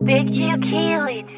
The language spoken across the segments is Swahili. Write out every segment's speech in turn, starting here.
Big Chill kill it.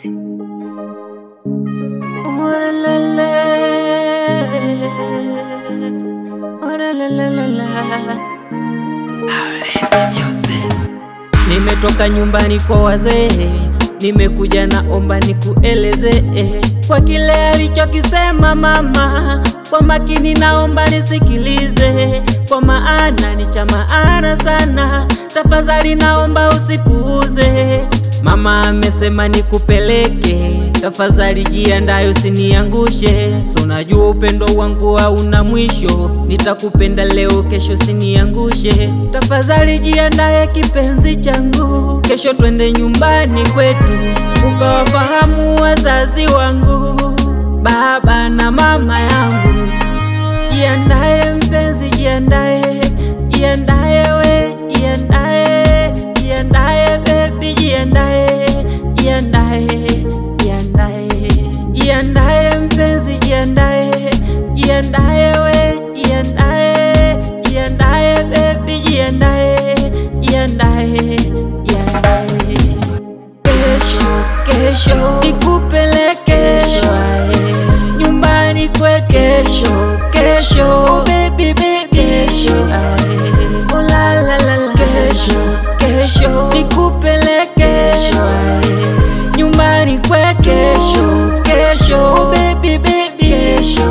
Nimetoka nyumbani kwa wazee, nimekuja naomba nikueleze kwa kile alichokisema mama. Kwa makini naomba nisikilize, kwa maana ni cha maana sana. Tafadhali naomba usipuuze. Mama amesema nikupeleke, tafadhali jiandae usiniangushe. So najua upendo wangu hauna mwisho, nitakupenda leo, kesho siniangushe. Tafadhali jiandae kipenzi changu, kesho twende nyumbani kwetu, ukawafahamu wazazi wangu, baba na mama yangu. Jiandae mpenzi, jiandae, jiandae we, jiandae, jiandae baby, jiandae, jiandae, jiandae, jiandae mpenzi, jiandae, jiandae we, jiandae, jiandae baby, jiandae, jiandae, jiandae. Kesho, kesho nikupeleke nyumbani kwetu. Kesho, kesho oh baby, baby. Kesho, oh la la la la. Kesho, kesho nikupeleke nyumbani kwetu. Kesho, kesho oh baby, baby. Kesho,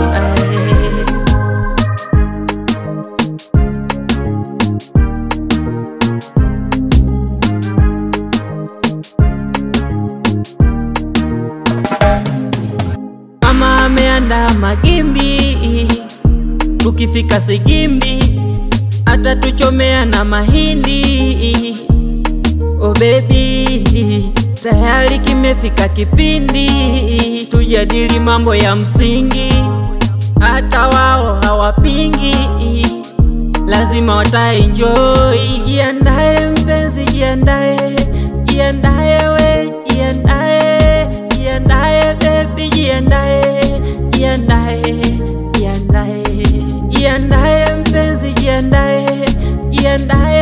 Mama ameandaa magimbi, tukifika Sigimbi atatuchomea na mahindi. Oh baby, tayari kimefika kipindi tujadili mambo ya msingi, hata wao hawapingi, lazima wataenjoy. Jiandae mpenzi, jiandae, jiandae we, jiandae, jiandae baby, jiandae, jiandae, jiandae, jiandae mpenzi, jiandae, jiandae